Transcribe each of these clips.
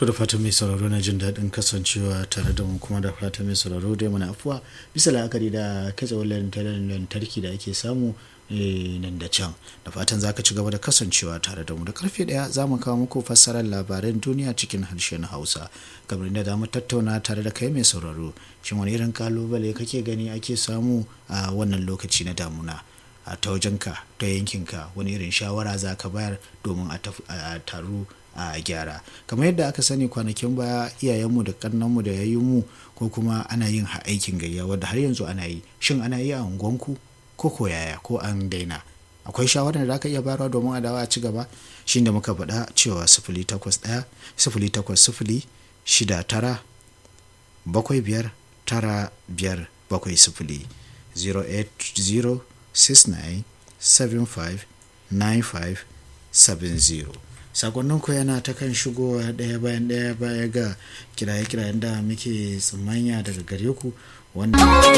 to da fatan mai sauraro na jin daɗin kasancewa tare da mu kuma da fatan mai sauraro dai mana afuwa bisa la'akari da katsewar lantarki da ake samu nan da can da fatan za ka ci gaba da kasancewa tare da mu da karfe daya za mu kawo muku fassarar labaran duniya cikin harshen hausa kamar da za mu tattauna tare da kai mai sauraro shin wani irin kalubale kake gani ake samu a wannan lokaci na damuna a ta wajenka ta yankinka wani irin shawara za ka bayar domin a taru a gyara kamar yadda aka sani kwanakin baya iyayenmu da kannanmu da yayyunmu ko kuma ana yin aikin gayya wadda har yanzu ana yi shin ana yi a unguwanku ko ko yaya ko an daina akwai shawarar da aka iya bayarwa domin a dawo a ci gaba shi da muka faɗa cewa sifili takwas ɗaya sifili takwas sifili shida tara bakwai biyar tara biyar bakwai sifili 080 69 75 95 70 sakonnin ku yana ta kan shigowa ɗaya bayan ɗaya baya ga kiraye-kirayen da muke tsammanya daga gare ku wanda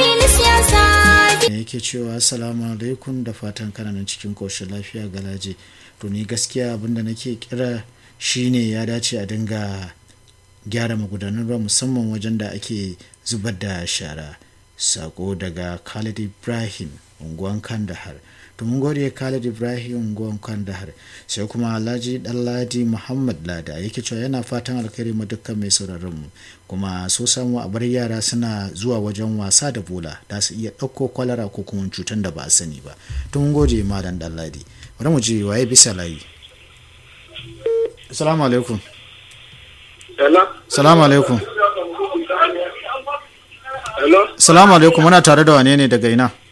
yake cewa assalamu alaikum da fatan kananan cikin koshin lafiya galaje to ni gaskiya abinda nake kira shine ya dace a dinga gyara magudanan ruwa musamman wajen da ake zubar da shara sako daga khalid ibrahim unguwan kandahar to mun gode Khalid Ibrahim unguwan Kandahar sai kuma Alhaji Dalladi Muhammad Lada yake cewa yana fatan alkhairi ma dukkan mai sauraron mu kuma so samu a bar yara suna zuwa wajen wasa da bola da su iya ɗauko kwalara ko kuma cutar da ba a sani ba to mun gode malam Dalladi bari mu je waye bisa layi Assalamu alaikum Assalamu alaikum Hello Assalamu alaikum muna tare da wane ne daga ina